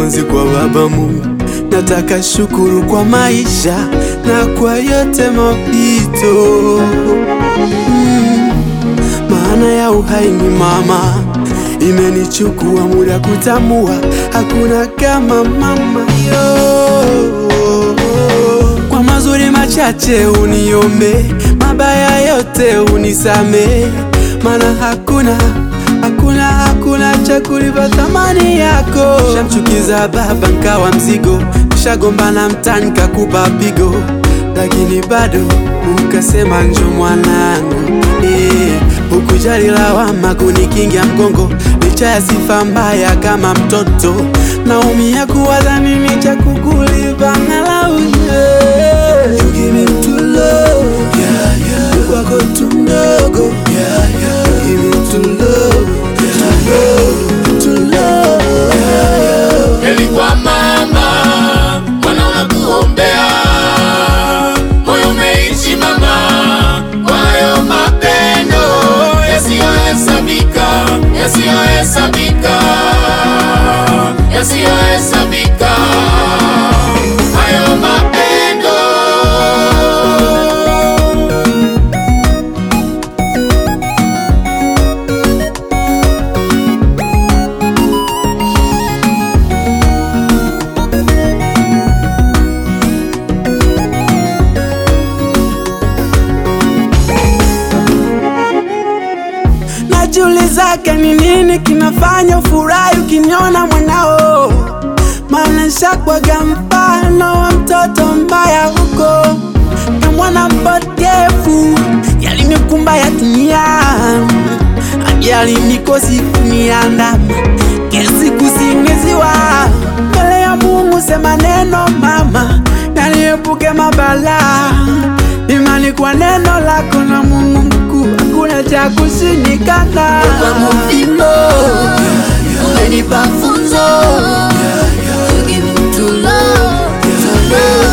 nianze kwa Baba Mungu. Nataka shukuru kwa maisha na kwa yote mapito mm. Maana ya uhai ni mama, imenichukua muda kutambua, hakuna kama mama yo. Kwa mazuri machache uniombe, mabaya yote unisame, maana hakuna hakuna hakuna cha kulipa thamani yako. Shamchukiza baba nkawa mzigo, shagombana mtani kakupa pigo, lakini bado ukasema njo mwanangu eh, hukujali lawama kunikingia mgongo, licha ya sifa mbaya kama mtoto, naumia kuwaza nini cha kukulipa angalau yeah. You give me true love, yeah, yeah. Kwako tu mdogo, yeah, yeah. You give me true love, true love, true love, yeah, yeah. Heri kwa mama, Bwana unakuombea, moyo umeishi mama, kwa hayo mapendo yasiyohesabika, yasiyohesabika, yasiyohesabika, hayo mapendo Najiulizaga ni nini kinafanya ufurahi ukiniona mwanao, maana shakwaga mfano wa mtoto mbaya huko na mwana mpotevu, yalinikumba ya dunia yalinikosi kuniandama kesi kusingiziwa mbele ya Mungu, sema neno mama, naniepuke mabala, imani kwa neno lako na Mungu mkuu, hakuna cha kushindikana. Kwangu fimbo, umenipa funzo. You give me true love, true love.